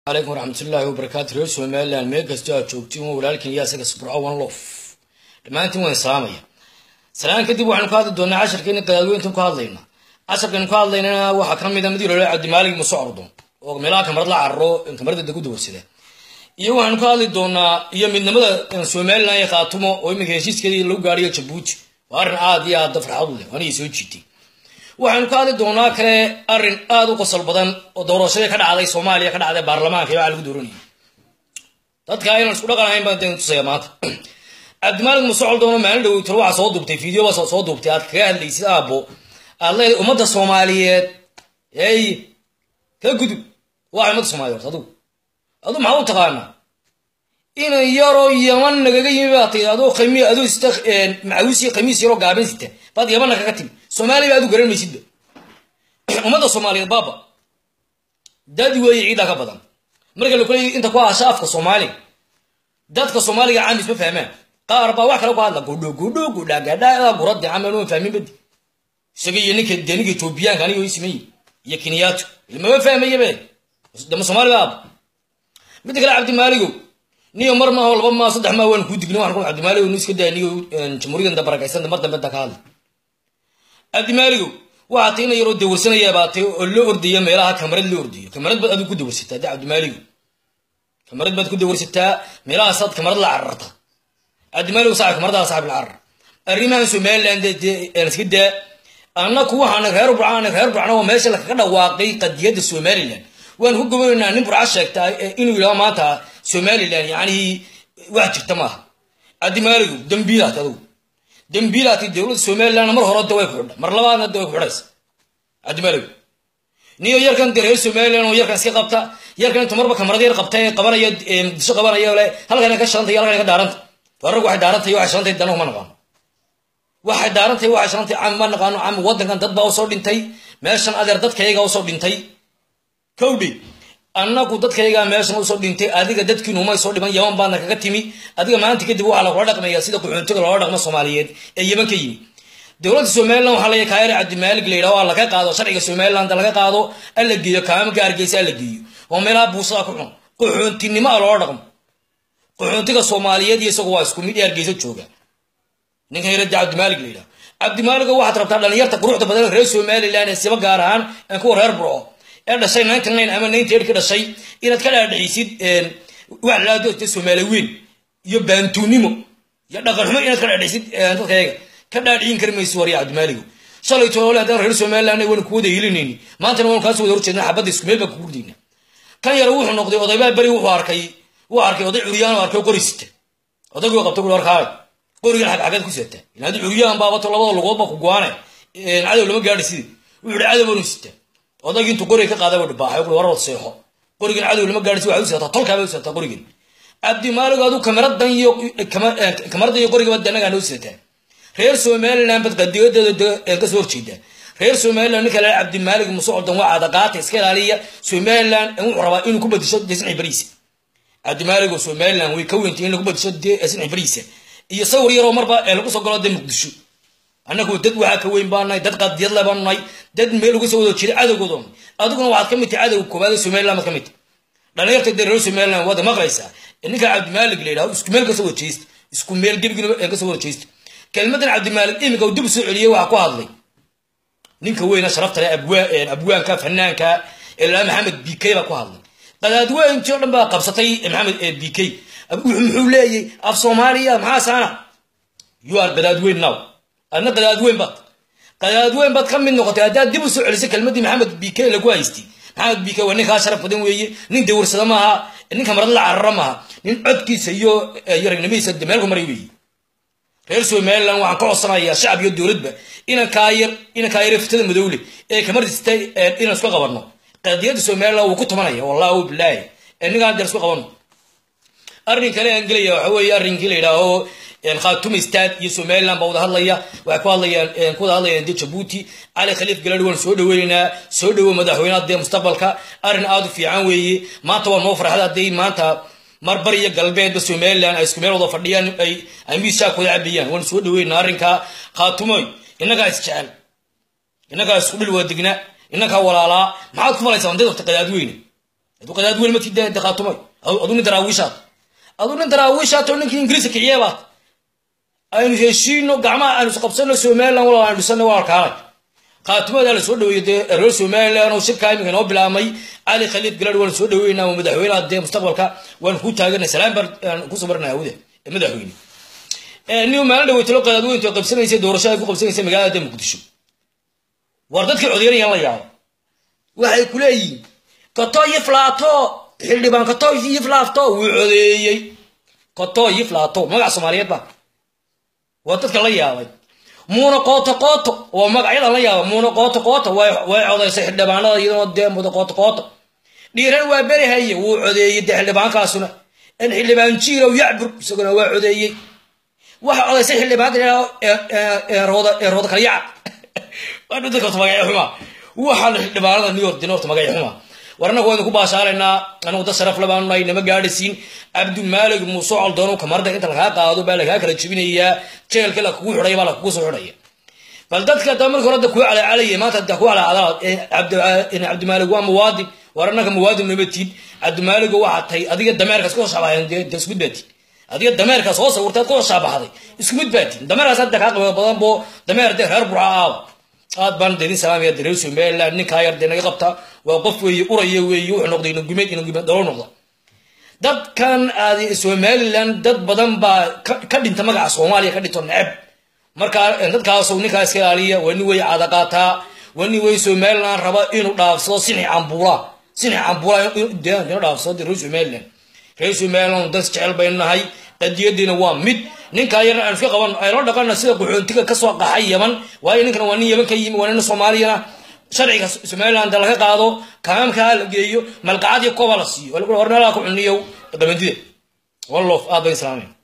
calaykum waraxmatullaahi wabarakaatu reer somalilan meel kastoo aad joogtiin waa walaalkin iyo asaga sburco one lof dhammaantiin waan islaamaya salaan kadib waxaynu ka hadli doonaa casharkeeni qadaadweyntan ku hadlayna casharkaynu ka hadlaynana waxaa ka mid a mid yolole cabdimaalig muuse ordon oo meelaha kamarad la cararo kamarada dagu dawarsada iyo waxaynu ka hadli doonaa iyo midnimada somalilan iyo khaatumo oo iminka heshiiskeedii lagu gaadhiyo jabuuti waa arrin aad iyo aada farxad u leh anigii soo jiitay waxaynu ka hadli doonaa kale arrin aada u qosol badan oo doorashadii ka dhacday soomaaliya ka dhacday baarlamaanka iyo waxa lagu dooranayay dadka inaan isku dhaqan ahayn baan deen tusaya maanta cabdimaalig muuse coldoono maalin dhaweytol waxaa soo duubtay video baa soo duubtay aad kaga hadlaysid aabbo aad leedahay ummadda soomaaliyeed ey ka gudub waa ummadda soomaaliyeed adigu adigu maxaa u taqaanaa inan yaroo yaman nagaga yimi baa tay adoo khami adoo sita macawiis iyo khamiis yaroo gaaban sita baad yamanna kaga timi soomaaliya aad u garan maysidba ummadda soomaaliyeed baaba dad weeye ciidaa ka badan marka la kuleeyahy inta ku ahasha afka soomaaliga dadka soomaaliga caamis ma fahmaan qaar baa wax kale ku hadla gudho gudho gudha gadha guradi camal ma fahmin badi isaga iyo ninka dee ninka etoobiyaanka aniga ii sameeyey iyo keniyaato ilmama fahmaya be dama soomaali baaba midda kale cabdimaaligow niyo mar maaho laba maa saddex maa waan kuu digni waxaan ku cabdimaaligow nu iska daa niyo jamhuuriyadan da barakaysan mar dambe da ka hadla cabdimaaligow waxaa tay ina yaroo dawarsanaya baa tay oo loo ordaya meelaha kamarad loo ordayo kamarad baad adigu ku dawarsataa de cabdimaaligow kamarad baad ku dawarsataa meelahaasaad kamarad la cararta cabdimaaligow saaxib kamaradaha saaxib la carar arrimahan somaliland iska daa annaku waxaan reer burcaan reer burcana waa meesha lakaga dhawaaqay qadiyadda somaliland waan ku gobanaynaa nin burca sheegtaa inuu yidhaho maanta somaliland yacni wax jirta maaha cabdimaaligow dambiilaat adugu dambiilaati dowladda somalilandna mar hore da way ku xidha mar labaadna da way ku xidhaysa cabdimaaligow niyo yarkan de reer somaliland oo yarkan iska qabta yarkan inta marba kamarada yar qabta ee qabanaya muqdisho qabanaya le halkan ka shantay halkan ka daaranta wararku waxay daarantay waxay shantay danahu ma naqaano waxay daarantay waxay shantay cam ma naqaano cam waddankan dad baa usoo dhintay meeshan adeer dadkayaga usoo dhintay kowdhi annagu dadkaygaa meeshan usoo dhintay adiga dadkiinu umay soo dhiman yaman baadna kaga timi adiga maanta kadib waxaa lagula dhaqmaya sida qaxoontiga loola dhaqmo soomaaliyeed ee yeman ka yimi dowladda somaliland waxaa laya kaayar cabdimaalig la yidhaho laga qaado sharciga somaliland laga qaado alla geeyo kaamamka hargeysa alla geeyo oo meelaha buusada ku cun qaxoontinimo a loola dhaqmo qaxoontiga soomaaliyeed iyo isagu waa isku mid ee hargeysa jooga ninkan yarada cabdimaalig la yidhaho cabdimaaliga waxaad rabtaa dhalinyarta quruxda badan reer somaliland ee siba gaar ahaan kuwa reer burco ee dhashay ninety nine ama ninety eight ka dhashay inaad ka dhaadhicisid wax laado soomaali weyn iyo baantuunimo iyo dhaqanxumo inaad ka dhaadhicisid dadkayaga ka dhaadhicin kari mayso warya cabdimaaligo shalay toole haddaan reer somaliland waynu ku wada helinayni maantana waynu kaasoo wada horjeedna xabadda isku meel baan ku gurdayna kan yar wuxuu noqday odaybaa beri wuxuu arkay wuu arkay oday curyaan oo arkay qori sita odaygii qabta kuli warkaay qorigan xag xageed ku seetaa ila haddii curyaan baabato labada lugood baa ku go-aane cadow lama gaadhi sidii wuxuu yihi cadow baanu sitaa odaygii intuu qoriga ka qaaday buu dhibaaxay kuli warwad seexo qorigan cadow lama gaadhi si waxay u seetaa tolkaa bay u seetaa qorigan cabdimaaligo aduu kamaradan iyo kamaradan iyo qorigaba danagaa noo seetaa reer somaliland bad qadiyadeeda ka soo horjeeda reer somaliland ninka laa cabdimaalig muuse coldan waa cadaqaata iska ilaaliya somaliland wuxuu rabaa inuu ku badisho desnci bariisa cabdimaaligo somaliland way ka weyntay in lagu badisho desnci bariisa iyo sawir yaroo marba lagu soo galo dee muqdisho annagu dad waxaa ka weyn baanahay dad qadiyad le baanahay dad meel uga soo wada jira cadowgooda adiguna waxaad ka mid tahay cadowga koowaad ee somaliland baad ka mid tahay dhalinyarta dee reer somaliland waad maqlaysaa ninka cabdimaalig la yidhaho isku meel kasoo wada jeesta isku meel gebigina kasoo wada jeesta kelmadan cabdimaalig iminka uu dib soo celiyey waxaa ku hadlay ninka weyna sharafta leh abwaanka fanaanka ilaa maxamed b k baa ku hadlay qadaadweyntii o dhan baa qabsatay maxamed b k muxuu leeyay af soomaaliya maxaa saana you are qadaadweyn now adna qadaadweyn baad qadaadweyn baad ka mid noqotay haddaad dib u soo celisay kelmadii maxamed b k lagu haystay maxamed b k waa ninkaa sharaf badan weeye nin dawarsada maaha nin kamarad la carara maaha nin codkiisa iyo iyo ragnimadiisa meel ku maray weeye reer somaliland waxaan ka codsanayaa shacab iyo dowladba inaan kaayar inaan kaayar fitada madowle ee kamartistay inaan isku qabanno qadiyadda somaliland wuu ku tumanaya wallahu bilaahi ninkaan dee isku qabanno arrin kale aan gelaya waxa weeye arrinkii la yidhaaho khaatuma stad iyo somaliland baa wada hadlaya waxay ku hadlayaan ku wada hadlayaan dee jabuuti cali khaliif galadhi waan soo dhaweynaynaa soo dhawow madaxweynaha dee mustaqbalka arrin aada u fiican weeye maanta waa noo farxada haddii maanta marbar iyo galbeedba somaliland ay isku meel wada fadhiyaan ay ay miishaak wada cabayaan waan soo dhaweynaa arrinkaa khaatumoy innagaa isjecel innagaa isku dhil waa degna innagaa walaalaa maxaad ku falaysaa dad waqti qadaadweyne adu qadaad weli ma tideen daqaatumay adu nin daraawiishaad adu nin daraawiishaad oo ninkii ingiriiska kiciyeebaad aynu heshiino gacmaha aynu isqabsano somaliland walaal aynu dhisano waa kaalay khaatimada la soo dhaweeyey dee reer somaliland oo shirka iminka inoo bilaabmay cali khaliid galadh waan soo dhaweynaa waa madaxweynaha dee mustaqbalka waan ku taaganay salaam baan ku sabarnaa awde madaxweyne nin maalin dhaweytalo qadaadweyntu ay qabsanaysay doorasho ay ku qabsanaysay magaalada dee muqdisho war dadkii codeynayaan la yaabo waxay ku leeyihiin kato yiflaato xildhibaan kato yiflaafto wuu codeeyey kato yiflaato magac soomaaliyeed ba waa dadka la yaabay muuna qooto qooto waa magacyadan la yaaba muuna qooto qooto way codaysay xildhibaanada iyadoo dee muda qooto qooto dhiiran waa berihaye wuu codeeyey dee xildhibaankaasuna in xildhibaan jiilow yacbur isaguna waa codeeyey waxa codaysay xildhibaanka rooda kala yaca waa dadka horta magacyo xuma waxaan xildhibaanada new york dina horta magacyo xuma war annagu waynu ku baashaaraynaa anigu dad sharaf labaanu nahay nama gaadhaysiin cabdimaalig muuse caldoonu kamarda inta lagaa qaado baa lagaa kala jebinayaa jeelka la kugu xidhaya baa la kugu soo xidhaya bal dadka da marka hore da kuu calacalaya maanta da ku calacadala cabdimaalig waa muwaadin war annaka muwaadin nama tiid cabdimaaligo waxaa tahay adiga dameerkaas ku shaabaxayn de isku mid baatiin adiga dameerkaas soo sawirtaad ku shaabaxday isku mid baatiin dameerkaas hadda kaa qiimo badan boo dameer dee reer burca aawa aad baan deedin salaamaya reer somaliland ninkaa yar dee naga qabta waa qof weeye uraya weeye wuxuu noqday inagumeed inagumeed dhalo noqda dadkan aad somaliland dad badan baa ka dhinta magaca soomaaliya ka dhinto neceb markaa dadkaasoo ninkaa iska ilaaliya waa nin wey caada qaataa waa nin wey somaliland raba inuu dhaafsado sinix cambuula sinix cambuula inuu dhaafsado reer somaliland reer somaliland dad jecel baynu nahay qadiyadiina waa mid ninkaa yarna aan iska qaban ayla dhaqana sida qaxoontiga kasoo qaxay yaman waayo ninkan waa nin yaman ka yimi waa nin soomaaliyana sharciga somaliland laga qaado kaamkaa la geeyo malqacad iyo kooba la siiyo war meelaha ku cuniyow qabandida wallof aad bay islaameen